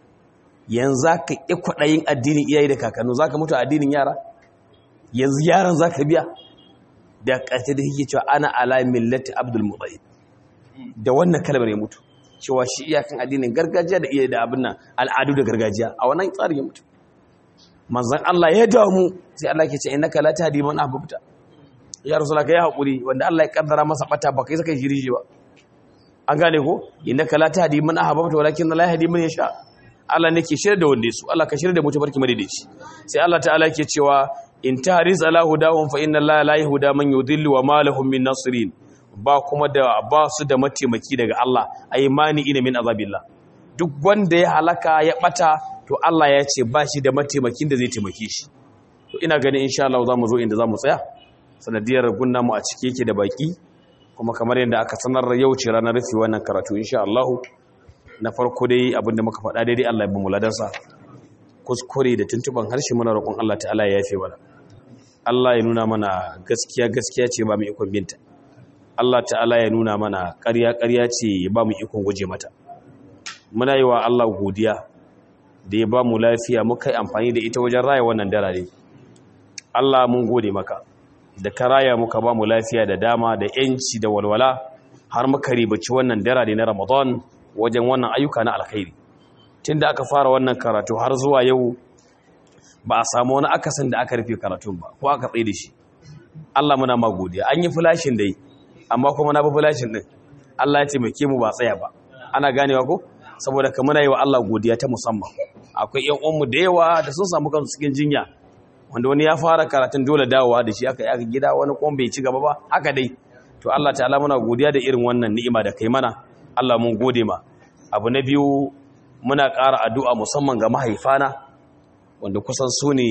yanzu ka ƙi kwaɗayin addinin iyaye da kakannu zaka mutu addinin yara yanzu yaran zaka biya da ƙarshe da yake cewa ana ala millati abdul muttalib da wannan kalmar ya mutu cewa shi iyakan addinin gargajiya da iya da abin nan al'adu da gargajiya a wannan tsarin ya mutu manzon Allah ya damu sai Allah ke ce innaka la tahdi man ahbabta ya rasul ka yi hakuri wanda Allah ya kaddara masa bata ba kai saka shiri ba an gane ko innaka la tahdi man ahbabta walakin la yahdi man yasha Allah ne ke shirya da wanda su Allah ka shirya da mutu barki madaidaici sai Allah ta'ala ke cewa in tahriz ala hudahum fa inna Allah la yahda man yudillu wa ma lahum min nasirin ba kuma da ba su da mataimaki daga Allah ai mani ina min azabillah duk wanda ya halaka ya bata to Allah ya ce ba shi da mataimakin da zai taimake shi to ina ganin insha Allah za mu zo inda za mu tsaya sanadiyar gunna mu a cike yake da baki kuma kamar yadda aka sanar yau ce ranar rufe wannan karatu insha Allah na farko dai abinda muka faɗa daidai Allah ya bamu ladansa kuskure da tuntuban harshe muna roƙon Allah ta'ala ya yafe mana Allah ya nuna mana gaskiya gaskiya ce ba mu ikon binta Allah ta'ala ya nuna mana ƙarya ƙarya ce ya ba mu ikon guje mata muna yi wa Allah godiya da ya ba mu lafiya muka yi amfani da ita wajen raya wannan darare Allah mun gode maka da ka raya muka ba mu lafiya da dama da yanci da walwala har muka ribaci wannan darare na Ramadan wajen wannan ayyuka na alkhairi tunda aka fara wannan karatu har zuwa yau ba a samu wani akasin da aka rufe karatun ba ko aka tsaye da shi Allah muna ma godiya an yi flashin dai amma kuma na bi flashin din Allah ya taimake mu ba tsaya ba ana ganewa ko saboda ka muna yi wa Allah godiya ta musamman akwai ƴan uwanmu da yawa da sun samu kansu cikin jinya wanda wani ya fara karatun dole dawowa da shi aka yi aka gida wani kuma bai ci gaba ba haka dai to Allah ta'ala muna godiya da irin wannan ni'ima da kai mana Allah mun gode ma abu na biyu muna ƙara addu'a musamman ga mahaifana wanda kusan su ne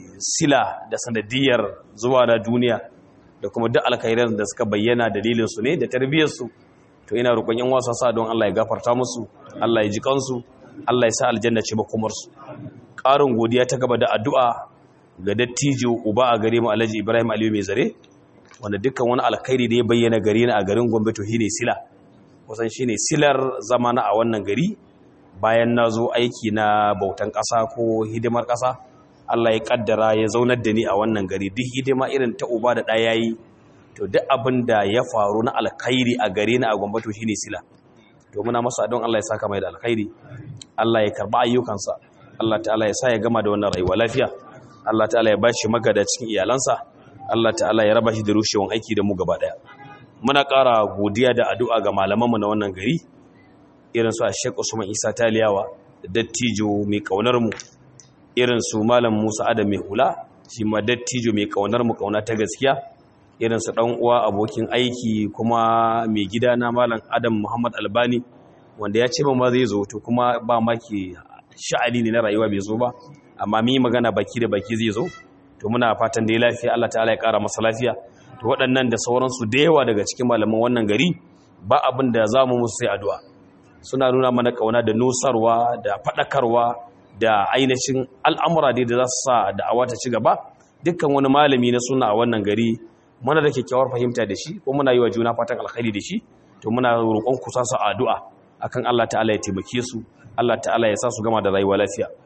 sila da sanadiyar zuwa na duniya da kuma duk alkhairan da suka bayyana dalilinsu ne da tarbiyyarsu to ina roƙon yan wasa sa don Allah ya gafarta musu Allah ya ji kansu Allah ya sa aljanna ce makomarsu ƙarin godiya ta gaba da addu'a ga dattijo uba a gare mu Alhaji Ibrahim Aliyu mai zare wanda dukkan wani alkhairi da ya bayyana gare ni a garin Gombe to shine sila kusan shine silar zamana a wannan gari bayan na zo aiki na bautan ƙasa ko hidimar ƙasa Allah ya kaddara ya zaunar da ni a wannan gari duk hidima irin ta uba da ɗaya yi to duk abin da ya faru na alkhairi a gare ni a gwambato shi ne sila to muna masa don Allah ya saka mai da alkhairi Allah ya karba ayyukansa Allah ta'ala ya sa ya gama da wannan rayuwa lafiya Allah ta'ala ya bashi magada cikin iyalansa Allah ta'ala ya raba shi da rushewan aiki da mu gaba daya muna ƙara godiya da addu'a ga malamanmu na wannan gari irin su a Sheikh Usman Isa Taliyawa dattijo mai kaunar mu irin su Malam Musa Adam mai hula shi ma dattijo mai kaunar mu kauna ta gaskiya irin su dan uwa abokin aiki kuma mai gida na Malam Adam Muhammad Albani wanda ya ce ma zai zo to kuma ba maki sha'ani ne na rayuwa bai zo ba amma mi magana baki da baki zai zo to muna fatan da ya lafiya Allah ta'ala ya kara masa lafiya to waɗannan da sauransu da yawa daga cikin malaman wannan gari ba abin da za mu musu sai addu'a suna nuna mana kauna da nusarwa da faɗakarwa da ainihin al'amura dai da za su sa da'awa ta ci gaba dukkan wani malami na suna a wannan gari muna da kyakkyawar fahimta da shi ko muna yi wa juna fatan alkhairi da shi to muna roƙon ku sa su addu'a akan Allah ta'ala ya taimake su Allah ta'ala ya sa su gama da rayuwa lafiya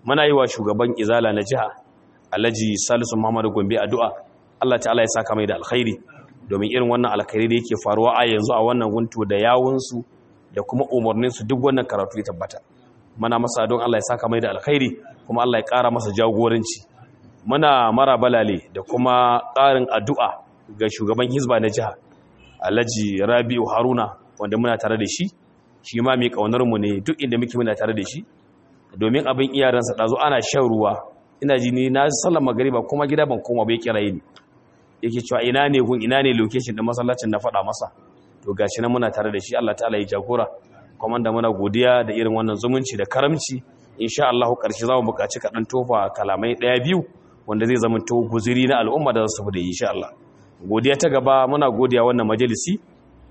muna yi wa shugaban izala na jiha alhaji salisu muhammadu gombe addu'a allah ta'ala ya saka mai da alkhairi domin irin wannan alkhairi da yake faruwa a yanzu a wannan guntu da yawunsu da kuma umarninsu duk wannan karatu ya tabbata muna masa don allah ya saka mai da alkhairi kuma allah ya ƙara masa jagoranci muna mara balale da kuma ƙarin addu'a ga shugaban hizba na jiha alhaji rabi'u haruna wanda muna tare da shi shi ma mai ƙaunarmu ne duk inda muke muna tare da shi domin abin iyaransa ɗazu ana shan ruwa ina ji ni na sallar magariba kuma gida ban koma bai kira ni yake cewa ina ne gun ina ne location da masallacin na faɗa masa to gashi nan muna tare da shi Allah ta'ala ya jagora kuma da muna godiya da irin wannan zumunci da karamci insha Allah karshe za mu buƙaci kaɗan tofa kalamai ɗaya biyu wanda zai zama to guziri na al'umma da za su da insha Allah godiya ta gaba muna godiya wannan majalisi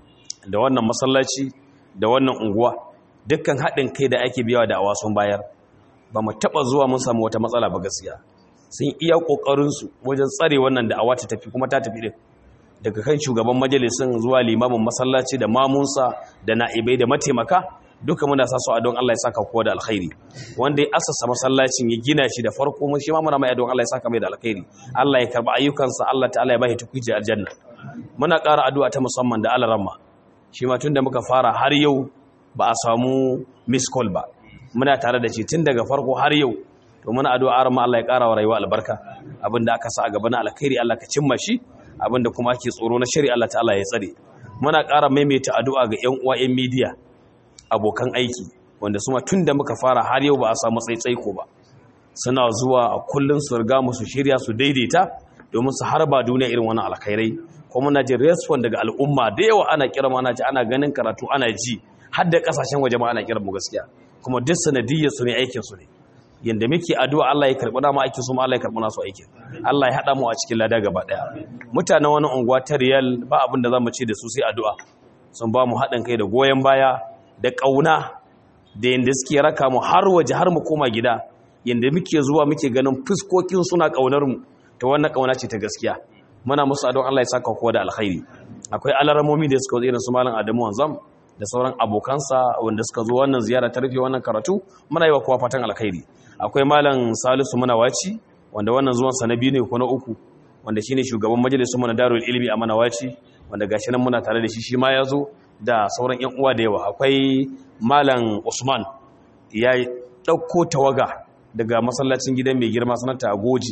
da wannan masallaci da wannan unguwa dukkan haɗin kai da ake biyawa da awasun bayar ba mu taɓa zuwa mun samu wata matsala ba gaskiya sun iya ƙoƙarinsu wajen tsare wannan da awa ta tafi kuma ta tafi ɗin daga kan shugaban majalisun zuwa limamin masallaci da mamunsa da na'ibai da mataimaka duka muna sa su a don Allah ya saka kowa da alkhairi wanda ya asasa masallacin ya gina shi da farko mun shi ma muna mai don Allah ya saka mai da alkhairi Allah ya karba ayyukansa Allah ta'ala ya bashi tukuci aljanna muna ƙara addu'a ta musamman da alaramma shi ma tunda muka fara har yau ba a samu miss call ba muna tare da shi tun daga farko har yau to muna addu'a arma Allah ya ƙara wa rayuwa albarka abinda aka sa a gaba na alkhairi Allah ka cimma shi abinda kuma ake tsoro na shari'a Allah ta'ala ya tsare muna ƙara maimaita addu'a ga ƴan uwa ƴan media abokan aiki wanda suma tun da muka fara har yau ba a samu tsaitsaiko ba suna zuwa a kullum su riga musu shirya su daidaita domin su harba duniya irin wani alkhairai kuma muna jin response daga al'umma da yawa ana kira ana ji ana ganin karatu ana ji har da kasashen waje ma ana kira mu gaskiya kuma duk sanadiyyar su ne aikin su ne yanda muke addu'a Allah ya karbi dama aikin su ma Allah ya karbi nasu aikin Allah ya hada mu a cikin lada gaba daya mutanen wani unguwa ta Riyal ba abin da zamu ce da su sai addu'a sun ba mu haɗin kai da goyen baya da ƙauna da yadda suke raka mu har waje har mu koma gida yadda muke zuwa muke ganin fuskokin suna ƙaunar mu ta wannan ƙauna ce ta gaskiya muna musu adon Allah ya saka kowa da alkhairi akwai alaramomi da suka zo irin su malam Adamu Wanzam da sauran abokansa wanda suka zo wannan ziyara ta rufe wannan karatu muna yi wa kowa fatan alkhairi akwai malam Salisu Manawaci wanda wannan zuwan sa na biyu ne ko na uku wanda shine shugaban majalisun mu na Darul Ilmi a Manawaci wanda gashi nan muna tare da shi shi ma ya zo da sauran 'yan uwa da yawa akwai malam usman ya ɗauko tawaga daga masallacin gidan mai girma sanata goji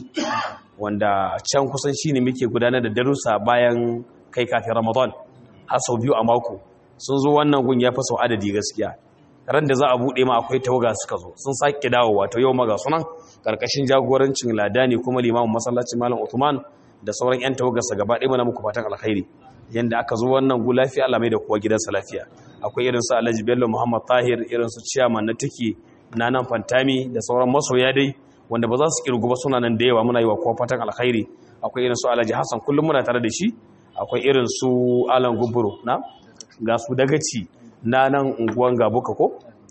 wanda can kusan shi ne muke gudanar da darussa bayan kai kafin ramadan har sau biyu a mako sun zo wannan gun ya fi sau adadi gaskiya ran da za a buɗe ma akwai tawaga suka zo sun sake dawo wato yau maga sunan karkashin jagorancin ladani kuma limamin masallacin malam usman da sauran 'yan tawagarsa gaba ɗaya mana muku fatan alkhairi yanda aka zo wannan gu lafiya Allah mai da kowa gidansa lafiya akwai irin su Alhaji Bello Muhammad Tahir irin su chairman na tiki na nan Fantami da sauran masoya dai wanda ba za su kirgu ba suna nan da yawa muna yi wa kowa fatan alkhairi akwai irin su Alhaji Hassan kullum muna tare da shi akwai irin su Alan Guburo na ga su dagaci na nan unguwan Gabuka ko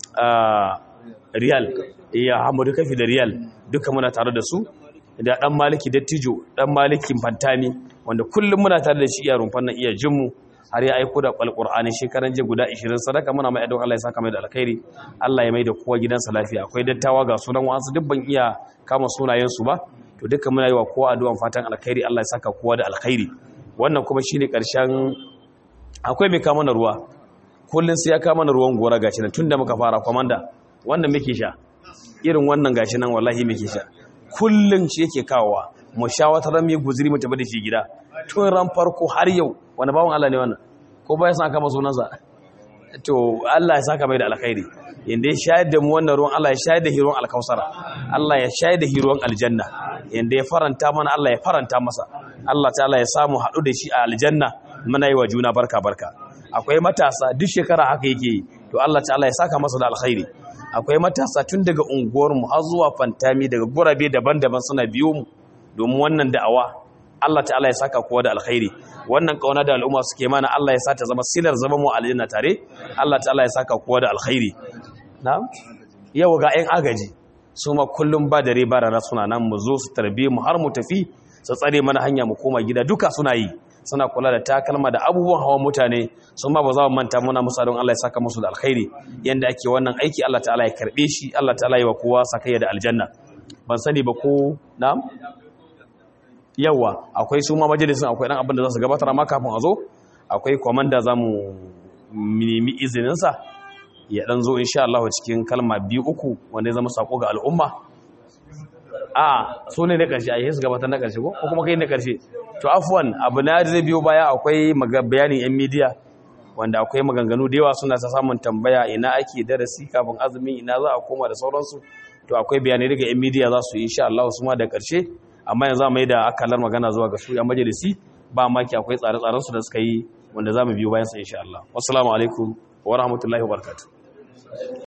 Riyal ya Hamadu Kafi da Riyal duka muna tare da su da dan maliki dattijo dan malikin fantami wanda kullum muna tare da shi iya rumfan nan iya jinmu har ya aiko da alqur'ani shekaran je guda 20 sadaka muna mai addu'a Allah ya saka mai da alkhairi Allah ya mai da kowa gidansa lafiya akwai dattawa ga sunan wasu dubban iya kama sunayen su ba to dukkan muna yi wa kowa addu'an fatan alkhairi Allah ya saka kowa da alkhairi wannan kuma shine karshen akwai mai kama na ruwa kullun sai ya kama na ruwan gora gashi nan tunda muka fara komanda wannan muke sha irin wannan gashi nan wallahi muke sha kullum shi yake kawowa mu sha wata ran mai guziri mu tafi da shi gida tun ran farko har yau wani bawan Allah ne wannan ko ba ya san kama sunansa to Allah ya saka mai da alkhairi yanda ya shayar da mu wannan ruwan Allah ya shayar da hiruwan alkausara Allah ya shayar da hiruwan aljanna yanda ya faranta mana Allah ya faranta masa Allah ta'ala ya samu haɗu da shi a aljanna muna yi wa juna barka barka akwai matasa duk shekara haka yake yi to Allah ta'ala ya saka masa da alkhairi akwai matasa tun daga unguwarmu har zuwa fantami daga gurabe daban-daban suna biyo mu domin wannan da'awa Allah ta'ala ya saka kowa da alkhairi wannan kauna da al'umma suke mana Allah ya sa ta zama silar zama mu aljanna tare Allah ta'ala ya saka kowa da alkhairi na'am yau ga 'yan agaji su ma kullum ba dare ba rana suna nan mu zo su tarbe mu har mu tafi su tsare mana hanya mu koma gida duka suna yi suna kula da takalma da abubuwan hawan mutane sun ma ba za mu manta muna musa don Allah ya saka musu da alkhairi yanda ake wannan aiki Allah ta'ala ya karbe shi Allah ta'ala ya wa kowa sakayya da aljanna ban sani ba ko na'am yawa akwai su ma majalisun akwai dan abin da za su gabatar amma kafin a zo akwai komanda za mu nemi izininsa ya dan zo insha Allah cikin kalma biyu uku wanda ya zama sako ga al'umma a so ne na karshe a yi su gabatar na karshe ko kuma kai na karshe to afwan abu na zai biyo baya akwai bayanin yan midiya wanda akwai maganganu da yawa suna ta samun tambaya ina ake darasi kafin azumi ina za a koma da sauransu to akwai bayanai daga yan midiya za su yi insha Allah su ma da karshe amma yanzu mai da akalar magana zuwa ga su yan majalisi ba maki akwai tsare-tsaren su da suka yi wanda za mu biyo bayan sa insha Allah wassalamu alaikum wa rahmatullahi wa barakatuh